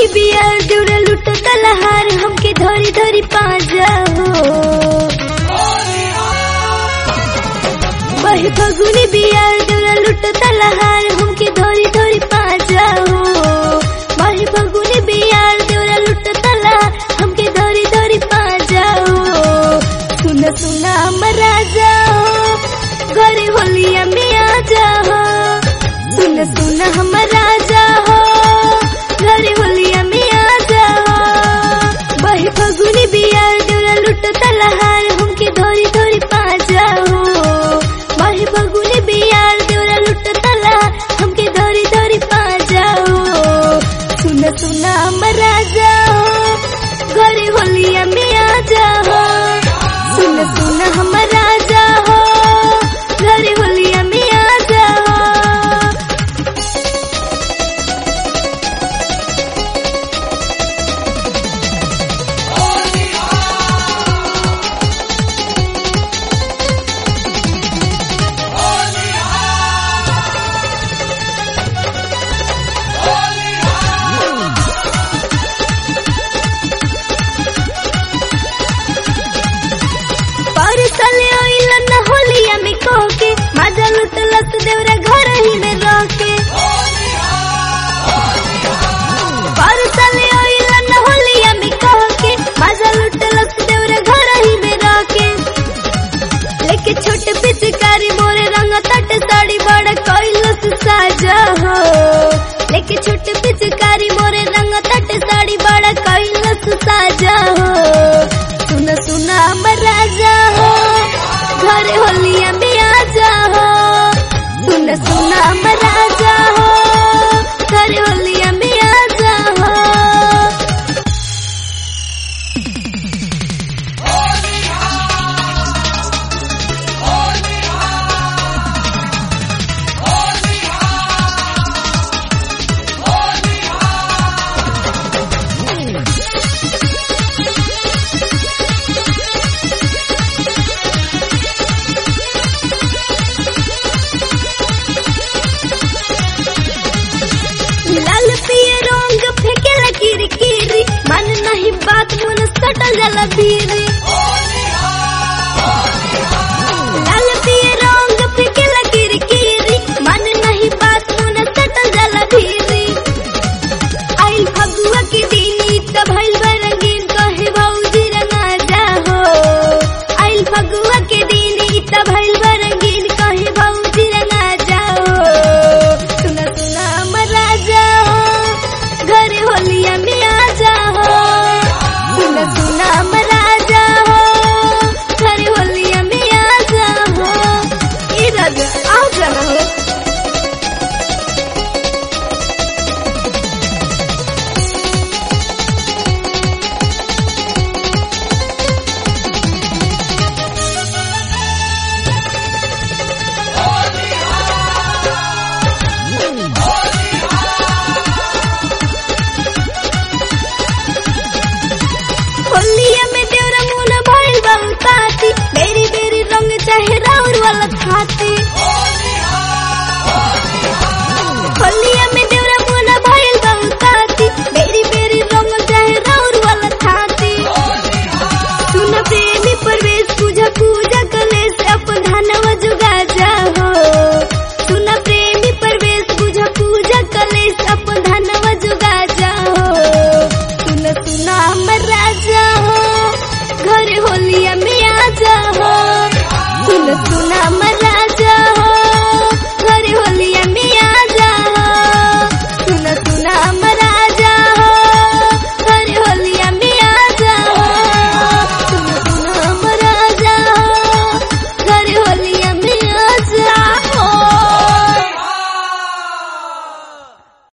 बिया देवरा लुट तलहार हमके धरी धरी पाजा हो वही फगुनी बिया देवरा लुट तलहार हमके धरी धरी पाजा हो वही फगुनी बिया देवरा लुट तला हमके धरी धरी पाजा हो सुन सुना हमर राजा हो घरे होलिया में आ जा हो सुन सुन हमर राजा हो घरे होलिया में आ जा हो वही फगुनी बिया देवरा लुट तलहार हमके धरी धरी पाजा हो वही फगुनी बिया देवरा लुट तला हमके धरी धरी पाजा हो सुन सुन हमर राजा हो घरे होलिया में आ जा हो सुन सुन हमर राजा हो घरे होलिया में आ जा हो पर साले ओइल न होलिया में कोके मजा लुटलस देवरा घर ही में रोके पर साले ओइल न होलिया में कोके मजा लुटलस देवरा घर ही में रोके लेके छोटे पिचकारी मोरे रंग तट साड़ी बड़ा कोइलस साजा हो लेके छोटे पिचकारी मोरे रंग तट साड़ी बड़ा कोइलस साजा हो सुन सुन हमर राजा हो घरे होलिया में आ जा हो सुन सुन हमर राजा हो घरे होलिया में आ जा हो लाल पिए रंग फेंके लकीर कीरी मन नहीं बात मन सटल जाला भीर